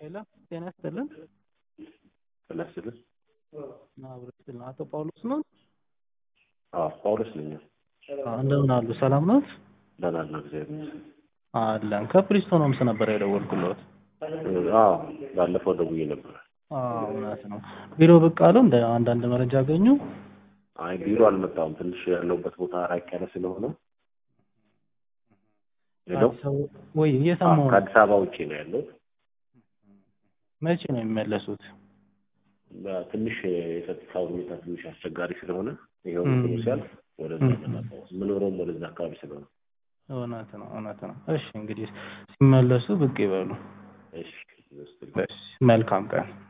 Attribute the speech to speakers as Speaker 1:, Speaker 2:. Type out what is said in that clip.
Speaker 1: ሄሎ ጤና ይስጥልን።
Speaker 2: ጤና ይስጥልን።
Speaker 1: አብሮ ይስጥልን። አቶ ጳውሎስ ነው?
Speaker 2: አዎ ጳውሎስ ነኝ።
Speaker 1: አዎ፣ እንደምን አሉ? ሰላም ነው?
Speaker 2: ደህና ነው፣ እግዚአብሔር ይመስገን።
Speaker 1: አለን። ከፕሪስቶን ሆምስ ነበር የደወልኩለት።
Speaker 2: አዎ ባለፈው ደውዬ ነበር።
Speaker 1: አዎ እውነት ነው። ቢሮ ብቅ አሉ? እንደ አንዳንድ መረጃ አገኙ?
Speaker 2: አይ ቢሮ አልመጣሁም። ትንሽ ያለሁበት ቦታ ራቅ ያለ ስለሆነ ሄሎ
Speaker 1: አዲስ አበባ ወይ እየሰማሁ ነው።
Speaker 2: ከአዲስ አበባ ውጭ ነው ያለሁት።
Speaker 1: መቼ ነው የሚመለሱት?
Speaker 2: ትንሽ የጸጥታ ሁኔታ ትንሽ አስቸጋሪ ስለሆነ ይኸው
Speaker 1: እም።
Speaker 2: እንትኑ ሲያልፍ ወደዛ መጣሁ። የምኖረውም ወደዛ አካባቢ ስለሆነ
Speaker 1: እውነት ነው እውነት ነው። እሺ እንግዲህ ሲመለሱ ብቅ ይበሉ።
Speaker 2: እሺ
Speaker 1: እሺ መልካም ቀን